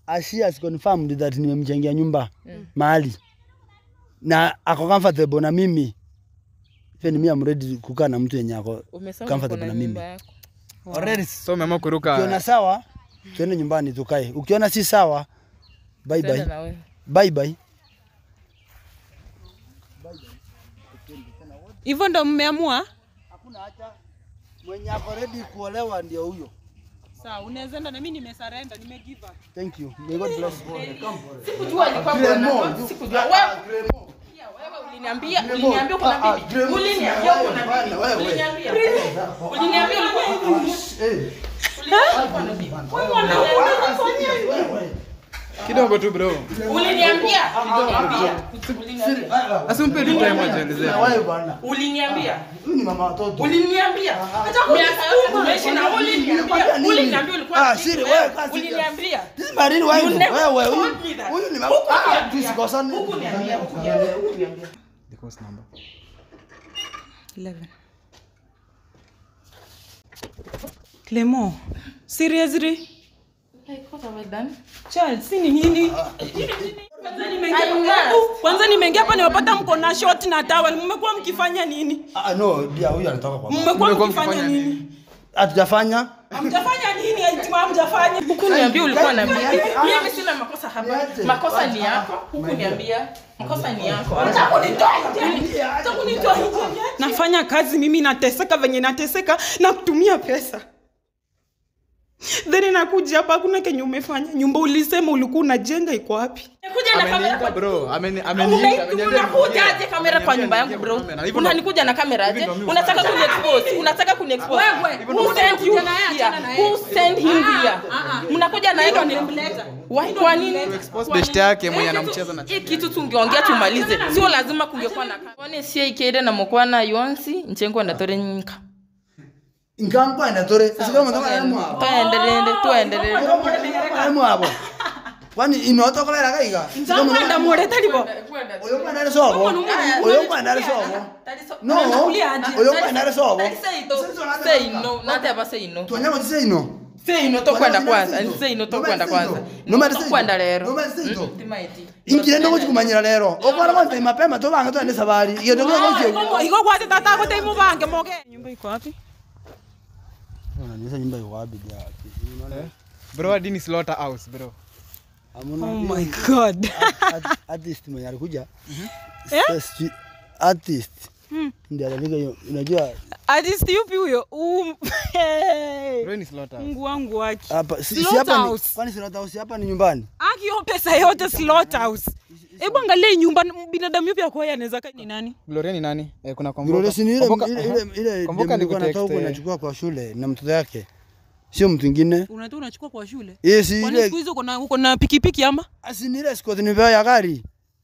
she has confirmed that nimemchangia nyumba mahali na ako comfortable na mimi even mimi am ready kukaa na mtu yenye ako Umesema comfortable uko na na mimi nyumba yako. already So umeamua kuruka ukiona sawa tuende nyumbani tukae ukiona si sawa bye Tenda bye na wewe. bye bye Hivyo ndo mmeamua? hakuna hata mwenye ako ready kuolewa ndio huyo Sawa, unaweza enda na mimi nimesarenda, nimegive up. thank you may god bless you Sikujua alikuwa bwana wako. Sikujua wewe. Pia wewe uliniambia uliniambia uko na bibi. Uliniambia uko na bibi. Uliniambia. Uliniambia ulikuwa ulikuwa na bibi. Wewe unaniambia kidogo tu bro. Uliniambia. Uliniambia. Uliniambia. Asimpe tu time ajielezea. wewe bwana Uliniambia. huyu ni mama watoto Uliniambia. Miaka yote tumeishi na uliniambia. Uliniambia ulikuwa Ah, na siri, bibi. wewe kazi- Uliniambia. This is my real wife. You never Wewe huyu told me that. huyu ni mama. Huku Ah, niambia. tusikosane. Huku niambia. Huku niambia. Huku niambia. The course number. 11. Clemo, seriously? Like what have I done? Child, si ni nini? Kwanza nimeingia I hapa- must. Kwanza nimeingia hapa nimepata mko na short na towel. Mmekuwa mkifanya nini? Ah, no, dia huyu anatoka kwa mama. Mmekuwa Mmekuwa mkifanya mkifanya nini? Hatujafanya. Hamjafanya nini? Eti hamjafanya. Huku niambia ulikuwa na bibi. Niache. Mimi sina makosa hapa. Niache. Makosa ni yako. Huku niambia. Makosa ni yako. Nafanya kazi mimi nateseka venye nateseka na kutumia pesa. Then nakuja hapa hakuna kenye umefanya. Nyumba ulisema ulikuwa unajenga iko wapi? Kuja na kamera Ameniita kwa bro. Ameni ameniita. Ume- ameniambia unakuja niingie. aje kamera kwa nyumba yangu bro? Ameniambia hivyo ndo- Unanikuja na kamera aje? hivyo ndo mimi Unataka hufanya. kuniexpose? Unataka kuniexpose? Who sent you here? Who sent him here? Mnakuja na yeye nimleta. Why kwa nini? expose best yake mwenye anamcheza na Hii kitu tungeongea tumalize. Sio lazima kungekuwa na kamera. Kwani sie ikede na mukwana yonsi nchengo ndatore nyinka. Inkampa ina tore. Sika mtoka ya mwa. Tuendelee, tuendelee. Ya mwa hapo. Kwani inotoka la kaiga. Nzamba ndamureta libo. Oyo kwa ndale sobo. Oyo kwa ndale sobo. No. Oyo kwa ndale sobo. Say no, not ever say no. Tuanyama tise ino. Say no tokwenda kwanza. Say no tokwenda kwanza. No matter say no. Tokwenda lero. No matter say no. Mm, timaiti. Ingirendo kuchikumanyira lero. Okwara kwanza mapema tobanga twende sabari. Iyo ndio kwa Iko kwate tata ko taimu bange moge. Nyumba iko wapi? Unaniuliza nyumba iko wapi dia? Unaona? Bro, hadi ni slaughterhouse bro. Hamuna. Oh my god. Art- artist mwenye alikuja Sasa- artist ndiye aliandika hiyo unajua Artist yupi huyo? Um. Bro, ni slaughterhouse. Mungu wangu wake. hapa si, si hapa ni Slaughterhouse. kwani slaughterhouse hapa ni nyumbani Aki hiyo pesa yote slaughterhouse. Hebu angalia hii nyumba binadamu yupi akoya anaweza kaa ni nani? Gloria ni nani? Eh, kuna Gloria Komboka. si ni ile Komboka- ile aha. ile ile Komboka demu nilikuwa nikutext, natoka huko eh. nachukua kwa shule na mtoto yake sio mtu mwingine Unatoa unachukua kwa shule. yeye si Kwani siku ile hizo uko na uko na pikipiki ama? asi ni ile Scott nipewa ya gari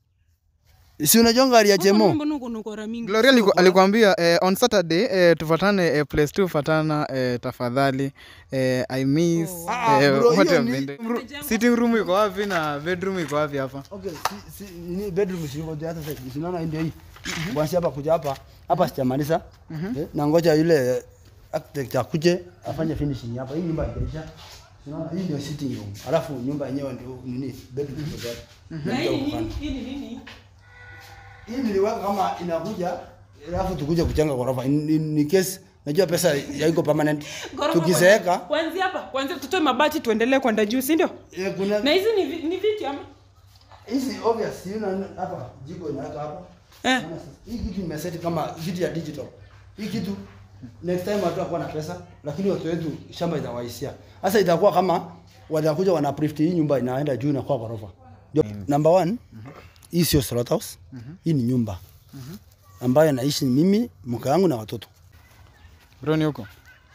si unajua gari ya Jemo Mbona uko na ukora mingi? Gloria aliku- alikwambia eh, on Saturday eh, tufatane eh, place two fatana eh, tafadhali eh, I miss Ah, eh, bro, what hiyo have ni- been doing. sitting room iko wapi na bedroom iko wapi hapa? okay si, si ni bedroom si yuko hata sasa si unaona hii ndio hii bwana hapa kuja hapa hapa sijamaliza eh, na ngoja yule eh, architect akuje afanye finishing hapa hii nyumba itaisha unaona hii ndio sitting room alafu nyumba yenyewe ndio nini bedroom iko hapa Na hii ni nini? Hii ni nini? hii niliweka kama inakuja alafu tukuje kujenga ghorofa in, in, in case najua pesa haiko permanent Ghorofa tukizeeka Kuanzia hapa, kuanzia tutoe mabati tuendelee kwenda juu, si ndio? eh, kuna Na hizi ni vi- ni viti ama? hizi obvious you know hapa jiko inaweka hapa Eh. Unaona sasa, hii kitu imeseti kama vitu ya digital hii kitu next time watu wakuwa na pesa lakini watu wetu shamba itawaisia sasa itakuwa kama watakuja wana uplift hii nyumba inaenda juu inakuwa ghorofa ndio number one hii sio slaughterhouse hii ni nyumba ambayo naishi mimi mke wangu na watoto Bro, ni huko?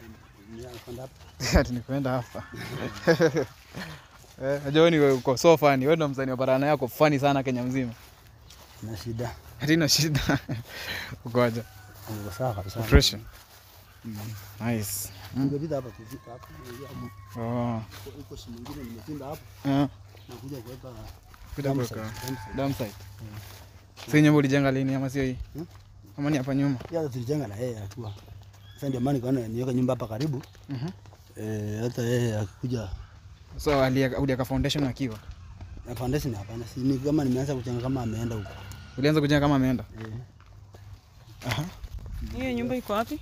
Ati nikuenda hapa. Eh, najua wewe ni uko so funny. Wewe ndo msanii wa barana yako funny sana Kenya mzima. na shida Hata ina shida. Ukoja. niko sawa kabisa Fresh. Nice. Nimepita hapa kufika hapa nimeingia hapo. Oh. huko si mwingine nimepinda hapo Eh. nakuja kuweka Kuja Dam kuweka site, dam site. dam site. Si nyumba ulijenga lini ama sio hii? Hmm? Ama ni hapa nyuma? ya tulijenga na yeye hatua sasa ndio maana nikaona niweka nyumba hapa karibu Mhm. eh hata yeye akikuja So alieka ulieka foundation akiwa. Na foundation hapana. Si ni kama nimeanza kuchanga kama ameenda huko. Ulianza kujenga kama ameenda? Eh. Aha. Hiyo nyumba iko wapi?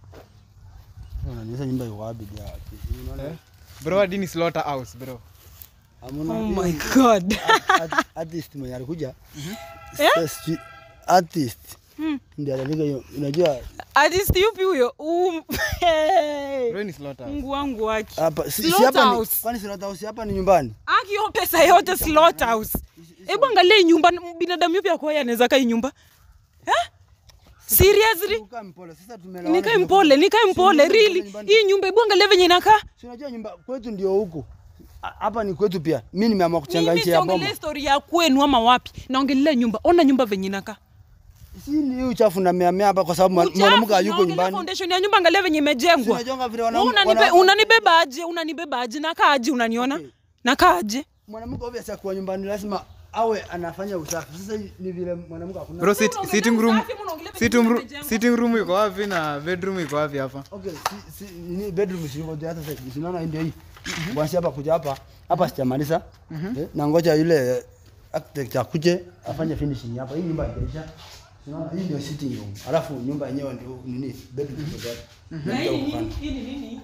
Unanionyesha nyumba iko wapi dia? Unaona? Eh? Bro, hadi ni slaughterhouse, bro. Hamna. Oh hiyo my ni- god. art- artist mwenye alikuja. Sasa sijui- Artist. Hmm. Ndiye aliandika hiyo. Unajua Artist yupi huyo? Um, hey. Bro, ni slaughterhouse. Mungu wangu waki. hapa si si hapa ni Slaughterhouse. kwani slaughterhouse hapa ni nyumbani? Aki hiyo pesa yote slaughterhouse. Hebu angalia hii nyumba binadamu yupi akoya anaweza kaa hii nyumba? Eh? Seriously? Ukaa mpole. Sasa tumelawana. Nikae tumekuja- mpole, nikae Si mpole nyumba iko really. nyumbani. Hii nyumba hebu angalia venye inakaa. Si unajua nyumba kwetu ndio huku. Ha- Hapa ni kwetu pia. Mimi nimeamua kuchanga Mimi nchi ya boma. siongelee story ya kwenu ama wapi. Naongelea nyumba. Ona nyumba venye inakaa. Si ni hii uchafu na mea mea hapa kwa sababu mwa- mwanamke Uchafu, hayuko naongelea nyumbani. Foundation ya nyumba angalia venye Si imejengwa. unajonga vile Wewe wanaume unanibe, wana- unanibeba aje? Unanibeba aje? Nakaa aje unaniona? Okay. Nakaa aje? mwanamke obvious akiwa nyumbani lazima awe anafanya usafi. Sasa hii ni vile mwanamke hakuna. Bro, sit, unaongelea sitting room. usafi, unaongelea venye Sitting room, imejengwa. sitting room iko wapi na bedroom iko wapi hapa? Okay, si, si, ni bedroom sio hata sasa. Unaona hii ndio hii. Kuanzia hapa kuja hapa, hapa sijamaliza. Eh, na ngoja yule eh, architect akuje afanye finishing hapa. Hii nyumba haijaisha. Unaona hii ndio sitting room. Alafu nyumba yenyewe ndio nini? Bedroom ndio hapa. Na hii ni nini? Hii ni nini?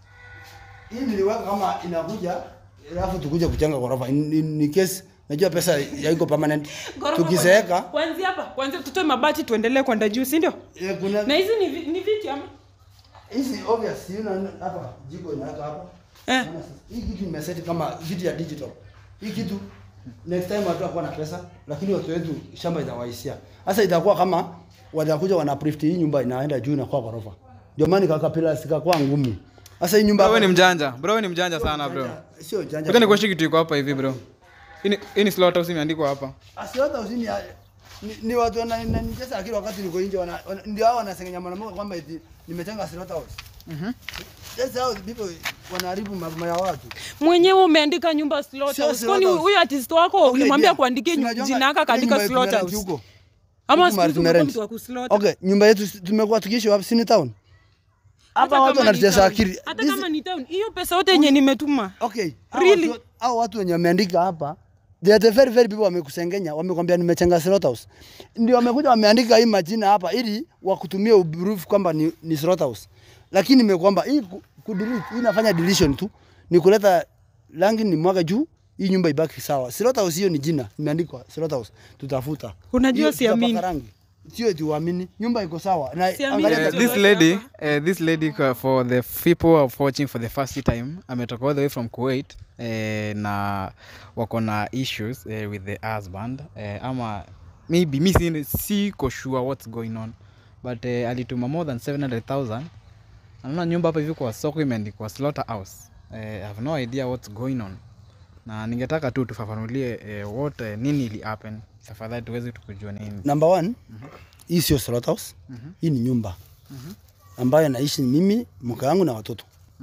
Hii niliweka kama inakuja alafu tukuje kujenga ghorofa. Ni, ni case najua pesa haiko permanent. Ghorofa Tukizeeka kwanza- Kuanzia hapa, kuanzia tutoe mabati tuendelee kwenda juu, si ndio? eh, kuna Na hizi ni vi- ni viti ama? hizi obvious you know, hapa jiko inaweka hapa. Eh. Unaona sasa, Hii kitu nimeseti kama vitu ya digital. Hii kitu next time watu wakuwa na pesa, lakini watu wetu shamba itawaisia. Sasa itakuwa kama watakuja wana print hii nyumba inaenda juu inakuwa ghorofa. Ndio maana kaka pila sikakuwa ngumu. Sasa hii nyumba Bro, wewe ni mjanja. Bro, wewe ni mjanja sana, bro. Sio janja. Wacha nikuoneshe kitu iko hapa hivi, bro. Hii ni- Hii ni slaughterhouse imeandikwa hapa. Asiota usini ya- ni, ni watu wananicheza akili wakati niko nje wana, wana, ndio hao wanasengenya mwanamke kwamba eti nimetenga slaughter house. Mhm. That's how people wanaharibu mambo ya watu. Mwenyewe umeandika nyumba Sio slaughterhouse. Kwani slaughterhouse. huyu artist wako Okay, ulimwambia yeah. kuandikia nyu- Tunajonga- jina yake ile akaandika nyumba yetu tumerent slaughterhouse? huko. Ama Huku siku mahali hizi umekuwa tumerent. mtu wa kuslaughter? Okay, nyumba yetu si- tumekuwa tukiishi wapi? Sini town. Hapa Hata watu kama ni wanatucheza town. akili. Hata This- kama ni town, hiyo pesa yote yenye nimetuma. Okay. hao Really? watu- Hao watu wenye wameandika hapa they are the very very people wamekusengenya, wamekwambia nimechenga slaughterhouse. Ndio wamekuja wameandika hii majina hapa ili wakutumie uproof kwamba ni, ni slaughterhouse. Lakini nimekwamba hii ku, ku delete, hii inafanya deletion tu. Ni kuleta rangi ni mwaga juu hii nyumba ibaki sawa. Slaughterhouse hiyo ni jina, imeandikwa slaughterhouse. Tutafuta. Unajua Hiyo siamini. tutapaka rangi. Sio eti uamini. Nyumba iko sawa. Na Siamini angalia Uh, Ndio this tuweke lady, hapa. uh, this lady uh, for the people who are watching for the first time, ametoka all the way from Kuwait uh, na wako na issues uh, with the husband uh, ama maybe mi si- siko sure what's going on but uh, alituma more than 700,000 anaona nyumba hapa hivi kwa soko imeandikwa slaughterhouse uh, I have no idea what's going on na ningetaka tu tufafanulie uh, what uh, nini ili happen tafadhali tuweze tukujua nini Number one, hii sio slaughterhouse. Hii ni nyumba ambayo naishi mimi, mke wangu na watoto.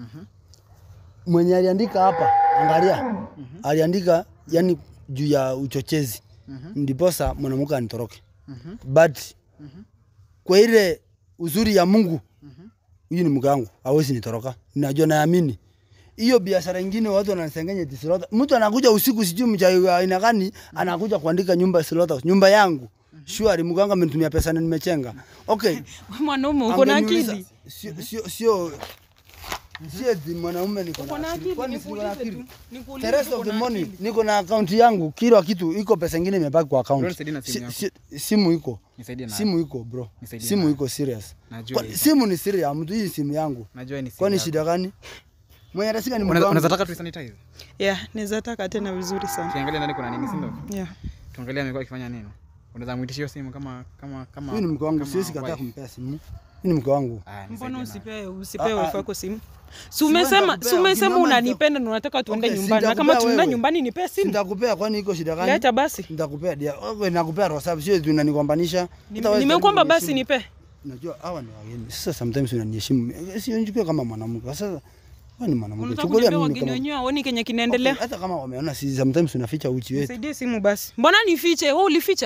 Mwenye aliandika hapa, angalia, aliandika yani juu ya uchochezi, ndiposa mwanamke anitoroke. But kwa ile uzuri ya Mungu, huyu ni mke wangu, hawezi nitoroka. Najua naamini hiyo biashara ingine watu wanasengenya eti slaughter. Mtu anakuja usiku sijui mchawi wa aina gani anakuja kuandika nyumba slaughter. Nyumba yangu. Shwari mganga amenitumia pesa na nimechenga. Okay. Mwanaume uko na angeniuliza- akili. Sio sio sio sio eti mwanaume niko Uko na na akili. akili, Kwani siko na nikuulize akili? tu. Nikuulize The rest tu of uko the na money akili. niko na account yangu, kila kitu iko pesa ingine imebaki kwa Bro, account. nisaidie na simu Si- yako. si- Simu iko. Nisaidie na Simu iko bro. Nisaidie Simu nayo. iko serious. Najua Kwa- hivyo. Simu ni serious ya mtu, hii simu yangu. najua ni simu Kwani yako. shida gani? Mwenye atasika ni mtu Unaweza wangu. unaweza taka tuisanitize? Yeah, naweza taka tena vizuri sana. Tuangalie ndani kuna nini, si ndio? Yeah. Tuangalie amekuwa akifanya nini. Unaweza muitisha hiyo simu kama kama kama Huyu ni mke wangu, kama siwezi kataa wife. kumpea simu. Huyu ni mke wangu. Ah, nisaidie Mbona nayo. usipewe usipewe Ah, ah. wife yako simu? Si Si wewe umesema nitakupea, si umesema ukiniomba unanipenda na unataka tuende Okay, nyumbani. Na sitakupea kama tunaenda wewe. nyumbani nipe simu. Nitakupea kwani iko shida gani? Leta basi. Nitakupea dia. Wewe nakupea roho safi, sio tunanikwambanisha. Nimekuomba basi nipe. Najua hawa ni wageni. Sasa sometimes unaniheshimu. Sio nichukue kama mwanamke. Sasa wewe ni mwanamke. Unataka Chukulia kuniambia mimi wageni kama wenyewe waoni kenye kinaendelea? Okay, hata kama wameona si sometimes unaficha uchi wetu. Nisaidie simu basi. Mbona nifiche? Wewe ulificha?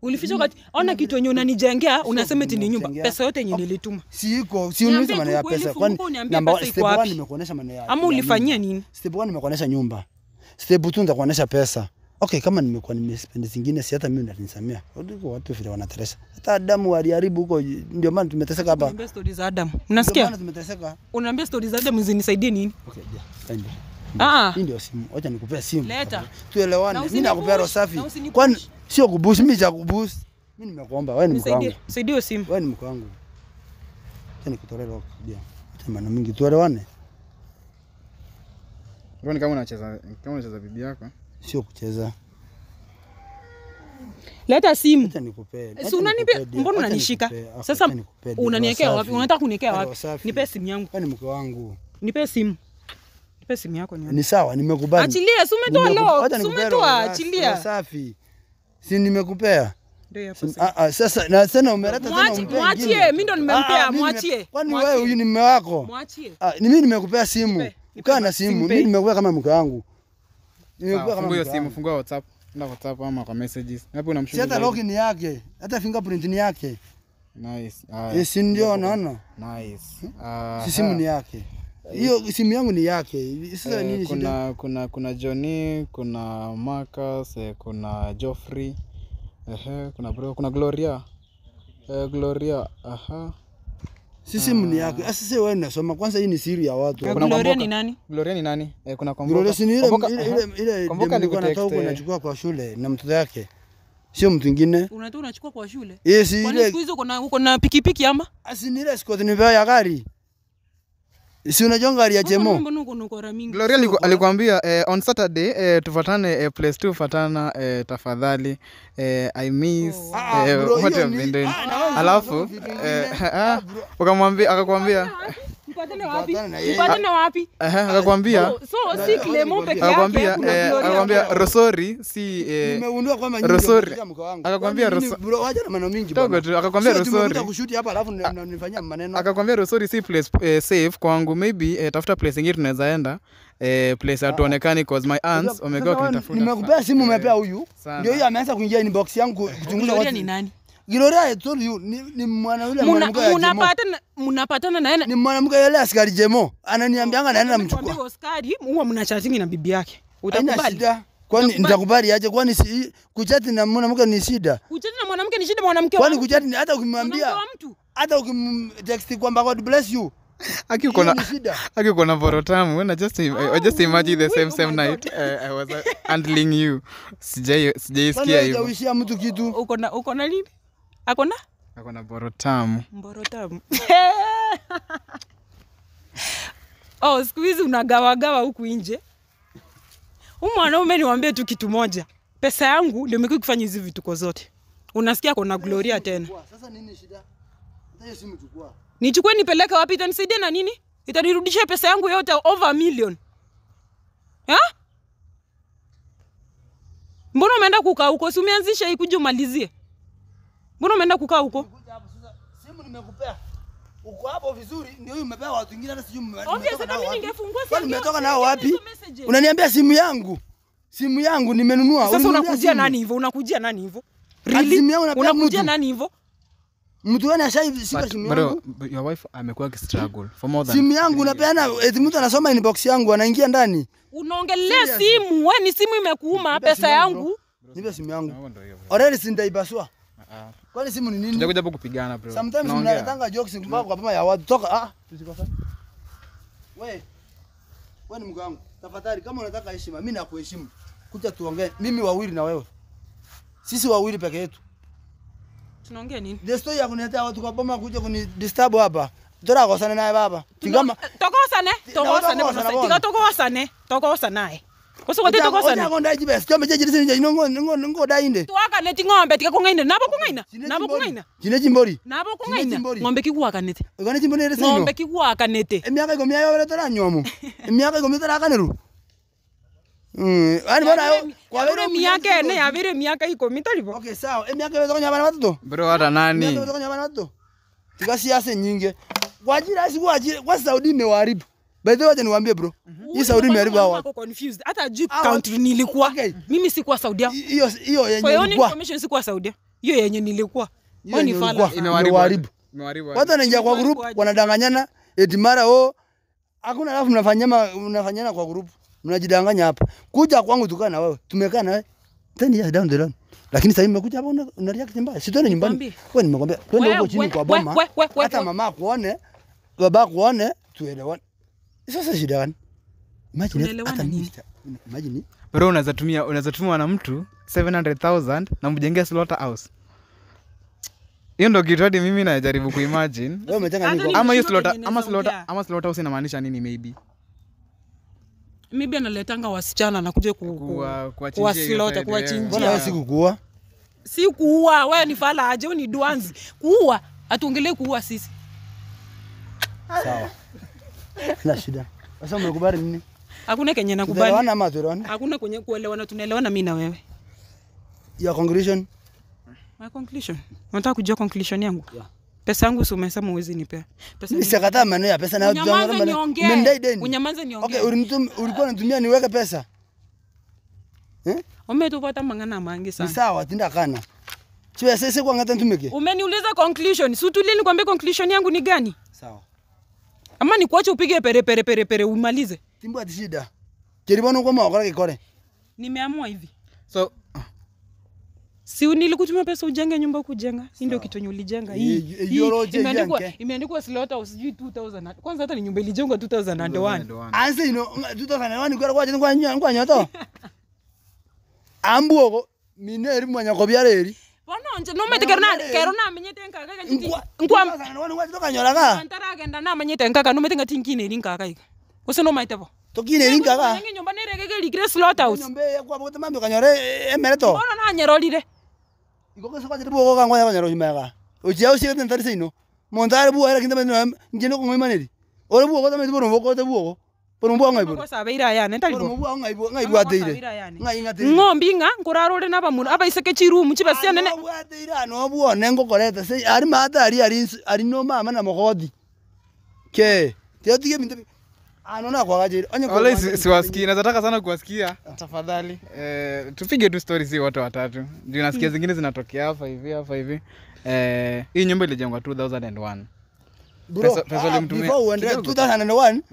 ulificha wakati ona kitu yenye unanijengea unasema eti ni nyumba Nimekujengea. pesa yote yenye nilituma Si iko, si Niambie uniulize tu maneno ya ukweli, pesa. funguka Kwani uniambie namba pesa iko step 1 wapi? nimekuonesha maneno ya. ama ya ulifanyia nyumba. nini Step 1 nimekuonesha nyumba. Step 2 nitakuonesha pesa. Okay, kama nimekuwa nimespend zingine si hata mimi ndanisamea. Ndiko watu vile wanateseka. Hata Adamu waliharibu huko ndio maana tumeteseka hapa. Unaambia stori za Adam Ndio unasikia maana tumeteseka. unaambia stori za Adam zinisaidie nini Okay, yeah. Fine. ah Hii ndio simu. Acha nikupea simu. Leta. Tuelewane. Na Mimi usinipush, nakupea roho safi. na usinipush. Kwani sio kubush, mimi cha kubush. Mimi nimekuomba, wewe ni mke wangu. nisaidie nisaidie hiyo simu Wewe ni mke wangu. Acha nikutolee roho kudia. Acha maneno mingi tuelewane. Bro, ni kama unacheza kama unacheza bibi yako. Sio kucheza. leta simu Acha nikupee. si unanipea mbona unanishika sasa unaniwekea wapi unataka kuniwekea wapi nipe simu yangu Wewe ni mke wangu. nipe simu nipe simu yako nione Ni sawa, nimekubali. achilia si umetoa Nimeku- lo Acha si nikupee umetoa roho roho achilia Safi. Si nimekupea. ndio hapo Si- sasa. Ah ah sasa na tena umeleta tena Mwachi- umpe mwachie, ingine. mimi ndo Ah, nimempea, ah, mimi mwachie, nime- Kwani mwachie. wewe huyu ni mume wako? mwachie Ah, ni mimi nimekupea simu. Nipe, nipe Kaa na basi, simu. simpe. Mimi nimekupea kama mke wangu. Nimekupea Sawa, kama Fungua hiyo mke simu, wangu. fungua WhatsApp. Enda WhatsApp ama kwa messages. Hapo Si unamshuhudia. hata zaidi. login ni yake, hata fingerprint ni yake. Nice. Haya. Eh, si ndio unaona? Nice. Ah, Si simu ni yake. Hiyo simu yangu ni yake. Sasa Eh, nini shida? kuna kuna kuna Johnny, kuna Marcus, eh, kuna Geoffrey. Ehe, kuna bro, kuna Gloria. Eh, Gloria. Aha. Si simu ni yake. Sasa sasa wewe unasoma kwanza hii ni siri ya watu. Kuna Gloria Kwamboka. ni nani Gloria ni nani? Eh, kuna Kwamboka. Gloria si ni ile Kwamboka, ile aha. ile ile Kwamboka demu nilikuwa natoka alikutext, huko eh. nachukua kwa shule na mtoto yake. Sio mtu mwingine. unatoa unachukua kwa shule Yeye si kwani ile siku hizo uko na uko na pikipiki ama asi ni ile Scott nimepewa ya gari. Si unajua gari ya Chemo? mbona uko na ukora mingi Gloria aliku, alikwambia eh, on Saturday eh, tufatane eh, place two fatana eh, tafadhali eh, I miss Oh. Ah, eh, bro, what hiyo you have ni- been doing. ah, na wewe Alafu unasema vitu vingine. eh, Ah, ah, bro. ukamwambia akakwambia mpatane wapi Patana na yeye. mpatane wapi eh, akakwambia so so si Clement peke yake akakwambia kuna eh, Gloria. akakwambia Rosori si eh, Nimegundua kwamba nyinyi Rosori. mnapigia mke wangu. Akakwambia Kwani nini, Roso- bro, wacha na maneno mingi Dogo bwana. tu, akakwambia Sio ati umekuja Rosori. kushuti hapa alafu mnanifanyia maneno. akakwambia Rosori si place eh, safe kwangu maybe eh, tafuta place ingine tunaweza enda eh, place hatuonekani cause my aunts Sasa wamekuwa wewe, wakinitafuta Nimekupea simu umepea huyu. sana. Ndio hiyo ameanza kuingia inbox yangu kuchunguza Gloria watu. ni nani Gloria I told you ni, ni mwana yule Muna- mwanamke ya Jemo. munapatana munapatana na yeye Ni mwanamke yule askari Jemo. Ananiambianga naenda namchukua. Nikwambie Oscar huwa mnachatingi na bibi yake Haina utakubali shida. Kwani Utakubali? nitakubali aje? Kwani si, kuchati na mwanamke ni shida? kuchati na mwanamke ni shida mwanamke Kwani wa- kuchati ni- hata mwanamke ukimwambia wa mtu hata ukimtext kwamba God bless you. Aki uko Hiyo na ni shida. Aki uko na borotamu when I just im- I just imagine the same oh same my night uh, I was uh, handling you. Sijai Kwani sijaisikia wewe hivyo. hujawishia mtu kitu? uko na uko na nini ako na Ako na borotamu. mboro tamu oh siku hizi unagawagawa huku nje huyu mwanaume niwambie tu kitu moja pesa yangu ndio imekuwa ikifanya hizi vituko zote unasikia kona gloria tena Sasa nini shida? Hata hiyo simu chukua. nichukue nipeleke wapi itanisaidia na nini itanirudishia pesa yangu yote over a million ha? mbona umeenda kukaa huko si umeanzisha hii kuja umalizie mbona umeenda kukaa huko Kuja hapo sasa. Simu nimekupea. Uko hapo vizuri ndio hiyo umepewa watu wengine hata sijui mme- Obvious, mmetoka hata nao mimi wapi. ningefungua Kwani simu mmetoka yangu, nao wapi? hizo messages. Unaniambia simu yangu. Simu yangu nimenunua. sasa Ulininunulia unakujia simu. nani hivyo unakujia nani hivyo Ati simu yangu napea unakujia mtu. nani hivyo Mtu gani ashaishika But simu bro, yangu? but your wife amekuwa akistruggle for more than Simu yangu unapeana eti mtu anasoma inbox yangu anaingia ndani. unaongelea Serious. simu we ni simu imekuuma Nipe pesa simu yangu, yangu Nipe simu yangu. Hapo ndio hiyo, bro. Already si nitaipasua. Ah, Kwani simu ni nini? Tujakuja hapo kupigana bro. Sometimes Tunaongea. mnaletanga jokes mpaka kwa pama ya watu. Toka ah, tusikosane. Wewe. Wewe ni mke wangu. Tafadhali kama unataka heshima, mimi nakuheshimu. Kuja tuongee. Mimi wawili na wewe. Sisi wawili peke yetu. tunaongea nini The story ya kuniletea watu kwa boma kuja kuni disturb hapa. Tora kosana naye baba. Tingama. tokosane tokosane tokosana bwana bona. tika tokosane tokosa naye usikwate Oja tokosane konda jibes. Chombe je jirisi nje ngo ngo ngo dainde. twakaneti ng'ombe tika kung'aina nabo kung'aina Chine nabo chimbori. kung'aina Chine chimbori. nabo Chine kung'aina chimbori. ng'ombe kigwakanete Ugani chimbori rese ino. ng'ombe kigwakanete Emiaka iko miayo wale tora nyomo. Emiaka iko mitara kaneru. Mm, ani bona yo yabire miaka ene yabire miaka ikumi taribo Okay, sawa. Emiaka iweza kunya bana watoto. Bro hata Emiaka nani? iweza kunya bana watoto. Tika siasa nyingi. Kwa ajira si kwa ajira kwa Saudi imewaharibu. By the way, wacha niwaambie bro. Hii Saudi imeharibu hawa. watu. Wako confused hata juu Hawa- country nilikuwa Okay. mimi sikuwa Saudia Hiyo hiyo kwa yenye hiyo ilikuwa. information sikuwa Saudia hiyo yenye nilikuwa Hiyo Wewe ni yenye fala ulikuwa. sana. Imewaharibu. Imewaharibu. Imewaharibu. watu wanaingia kwa group Imekuwaje? wanadanganyana eti mara oh hakuna alafu mnafanyana mnafanyana kwa group mnajidanganya hapa kuja kwangu tukaa na wewe tumekaa na wewe ten years down the line lakini sasa nimekuja hapa una, una react mbaya si twende nyumbani Nikwambie. wewe nimekwambia twende We- huko chini we- kwa we- boma we- we- we- hata we- mama akuone baba akuone tuelewane sasa shida gani imagine Tunaelewana hata mimi nini? sita- imagine bro unaweza tumia unaweza tumwa na mtu 700000 na mjengee slaughter house hiyo ndo kitu hadi mimi najaribu kuimagine wewe umetenga Hata nini ni- kwa ama hiyo Nimeshindwa slaughter venye ama naweza slaughter ongea. ama slaughter house inamaanisha nini maybe maybe analetanga wasichana nakuja ku, ku, Kuwa- kuwachinjia kuwa hiyo slaughter, side, kuwachinjia. mbona wewe sikukuua si kuua wewe ni fala aje wewe ni dwanzi kuua atuongelee kuua sisi sawa sina shida sasa umekubali nini hakuna kenye nakubali tuelewana ama tuelewane hakuna kwenye kuelewana tunaelewana mi na wewe your conclusion my conclusion unataka kujua conclusion yangu Yeah. pesa yangu si umesema uwezi nipea pesa Mimi sikataa maneno ya pesa na Unyamaze niongee. Umendai deni. Unyamaze niongee. Okay, ulinitum- ulikuwa unatumia niweke pesa. Eh? umetupata mang'ana mangi Ni sana sawa tinda kana. Chiwe sese kwa ngata ntumeke. umeniuliza conclusion si utulie nikwambie conclusion yangu ni gani Sawa. ama nikuache upige pere pere pere pere umalize Timbu ati shida. Keribono kwa mwa kikore. nimeamua hivi so si nilikutumia pesa ujenge nyumba kujenga hii ndio kitu yenye ulijenga hii Eh, eh, hii yoroje imeandikwa yanke. imeandikwa slaughter house sijui 2000 na- kwanza hata ni nyumba ilijengwa 2001 Anse ino tuto kana wani kwa kwa kwa nyo kwa nyoto. Ambuoko mineri mwanya ko byareri. bononje nomete kerona kero namenyete nkaka kanjiti Nkwa nkwa kana wani kwa tuka nyola ka. antara agenda namanyete nkaka nomete ngati nkine ri nkaka ika use nomaite bo Tokine ringa ka. Nenge nyumba neregege ligire slaughter house Nyombe kwa bote mambe kanyore emereto. bono nanyerorire Iko kwa kwa buoko ka ngwa kanyoro nyumega. Ujia usie tentari sino. Montare buo era kinda meno ngeno ko ngoimaneri. Ore buoko tame buo buoko te buoko. Pono buo ngai buo. makosa abeire ayane Pono talibo buo ngai buo ngai Amakosa buo ateire. abira yani. Ngai ngateire. ng'ombi ng'a nkurarore n'abamuntu abaiseke chirumu chibasia nene Ano bwateire ano buo nengo koreta se ari mata ari ari ari no mama na mogodi. Ke. Tio tige minte. Ano na kwa gajiri. Onye kwa. Wala si- siwasikii nazataka sana kuwasikia tafadhali eh, tupige tu story si wote watatu juu nasikia zingine zinatokea hapa hivi hapa hivi eh, hii nyumba ilijengwa 2001 Bro, Pesa- pesa ah, ulimtumia before uende kidogo. 2001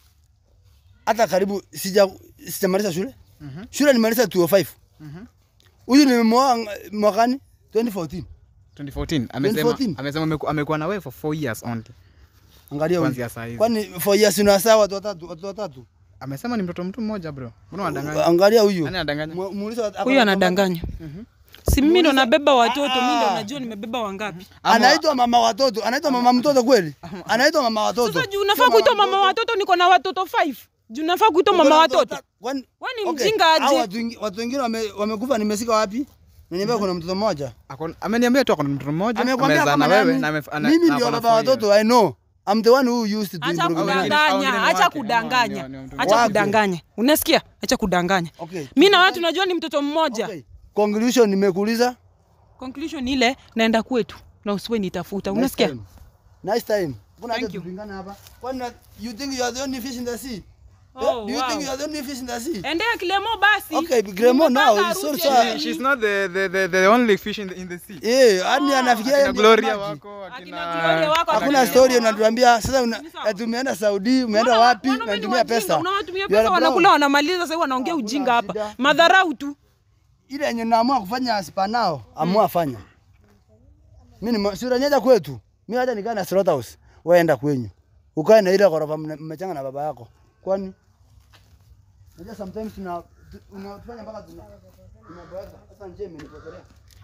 hata karibu sija sijamaliza shule shule nimaliza 205 huyu nimemwoa ng- mwakani 2014 2014 amesema 2014. amesema ameku- amekuwa na wewe for 4 years only angalia huyu kuanzia saa hizi kwani for years unasaa watu watatu watu watatu amesema ni mtoto mtu mmoja bro mbona unadanganya angalia huyu nani anadanganya Mu- muulize wat- huyu ako- anadanganya si mimi ndo nabeba watoto mi ndo Ah. najua nimebeba wangapi anaitwa mama watoto anaitwa mama mtoto kweli anaitwa mama watoto sasa juu nafaa kuitwa mama watoto niko na watoto 5 juu nafaa kuitwa mama watoto Kwani- Wewe ni Okay, mjinga hao aje? watu wengi- watu wengine wame- wamekufa nimesika wapi naniambia kuna mtoto mmoja Ako- ameniambia tu akona mtoto mmoja amekwambia amezaa kama na wewe nani? na amef- ana- mimi na ndio ako na baba four years. watoto i know i'm the one who used to acha improve Au wengine- au kudanganya wengine acha wake, ama kudanganya ni- ni- ni- acha wake. kudanganya unasikia acha kudanganya Okay. mi na watu najua ni mtoto mmoja Okay. Conclusion nimekuuliza. conclusion ile naenda kwetu na usiwe nitafuta Nice unasikia time. Nice time. Kuna Thank hata you. tupingana hapa. Kwani na- you think you are the only fish in the sea? Oh, Eh, Do you wow. think you are the only fish in the sea? endea kilemo basi Okay, Kilemo now, Nimepanga it's so harusi sad. ya- She's not the, the, the, the only fish in the, in the sea. Eh, yani anafikiria yeye Akina ndiye Gloria maji. wako, Akina akina... Gloria wako, Hakuna akina- story unatuambia sasa una, Ni sawa. ati umeenda Saudi, umeenda Wana- wapi? wanaume ni Unatumia wajinga, pesa. unawatumia You are pesa brown. wanakula wanamaliza sasa wanaongea Hakuna ujinga hapa shida. madharau tu Ile yenye naamua kufanya sipanao, amua fanya. Mimi ni sura nyeja kwetu. Mimi hata nikaa na slaughterhouse. Wewe enda kwenyu. Ukae na ile ghorofa mna- mmechanga na baba yako. Kwani? Unajua sometimes tuna tu- unafanya mpaka tuna tunaboeka. Sasa nje imenipotelea.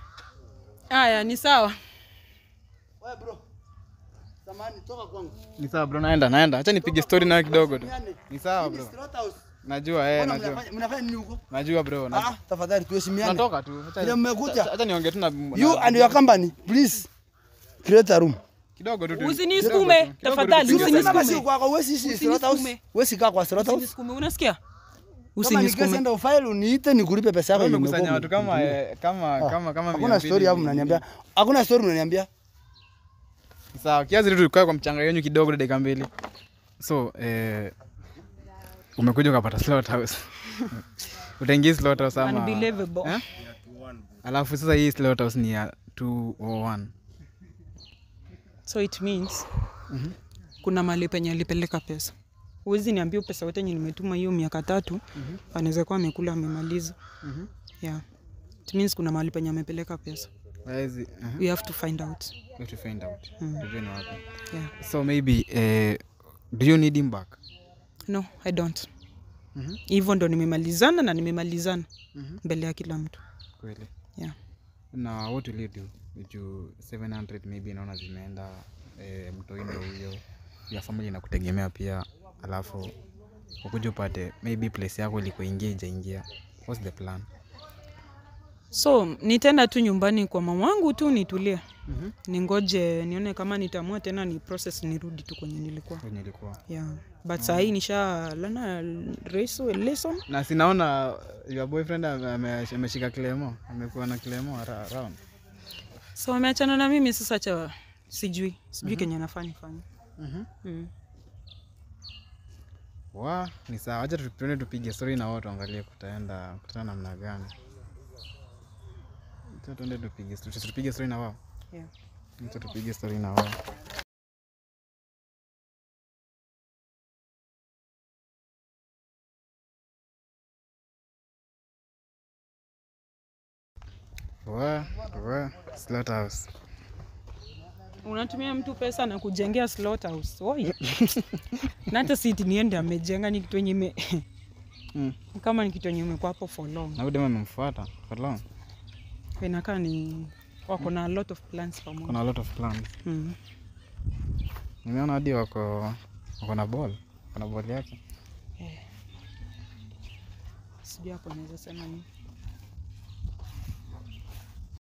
haya ni sawa Wewe bro. Samani toka kwangu. Ni sawa bro, naenda naenda. Acha nipige story nayo kidogo tu. Tumiane. Ni sawa Hii ni bro. slaughterhouse. Najua eh, Mbona najua. mnafanya mnafanya nini huko? Najua bro. na- Ah, tafadhali tuheshimiane. Natoka tu. Acha- Vile mmekuja. acha- Acha niongee tu na You and your company, please create a room. kidogo tu. tu- usinisukume kidogo tu. tafadhali Kidogo tu. Sasa basi usinisukume kwako wewe si slaughterhouse. Usinisukume. Wewe si kaa kwa slaughterhouse. usinisukume unasikia Kama nikesi usinisukume enda ufile uniite nikulipe pesa yako Wewe yenye umekusanya umekuwa watu kama umetumia. eh, kama kama kama mia Hakuna mbili story hapo hivi. mnaniambia. Hakuna story mnaniambia. Sawa, kiasi tu tukae kwa mchanga yenyu kidogo dakika mbili. So, eh umekuja ukapata slaughterhouse. Utaingia slaughterhouse ama unbelievable Eh? Alafu sasa hii slaughterhouse ni ya 201 so it means kuna mali penye alipeleka pesa huwezi niambia pesa yote yenye nimetuma hiyo miaka tatu anaweza kuwa amekula amemaliza yeah it means kuna mahali penye amepeleka pesa Waezi, uh-huh. we have to find out We have to find out tujue ni wapi yeah so maybe eh, do you need him back no i don't Mhm. hivyo ndo nimemalizana na nimemalizana mbele ya kila mtu kweli yeah na what will you do juu 700 maybe naona zimeenda eh, mtoindo huyo ya family inakutegemea pia alafu ukuja upate maybe place yako ilikuingia ijaingia what's the plan so nitaenda tu nyumbani kwa mama wangu tu nitulie ningoje nione kama nitaamua tena ni process nirudi tu kwenye nilikuwa kwenye ilikuwa yeah but saa hii nisha lana reso lesson na sinaona your boyfriend ame- ame- ameshika klemo amekuwa na klemo ara- around so ameachana na mimi sasa cha sijui sijui kenye nafaa nifanye Mhm. mm. wa ni sawa wacha tu- tuende tupige story na wao tuangalie kutaenda kutana namna gani Acha tuende tupige story tupige story na wao yeah. Acha tupige story na wao wa wa slaughterhouse unatumia mtu pesa na kujengea slaughterhouse oi na hata siti niende amejenga ni kitu yenye ime Mm. kama ni kitu yenye imekuwa hapo for long na huyu demu amemfuata for long inakaa ni wako na a lot of plans pamoja kuna a lot of plans mm. nimeona hadi wako wako na ball wako na ball yake sijui hapo naweza sema nini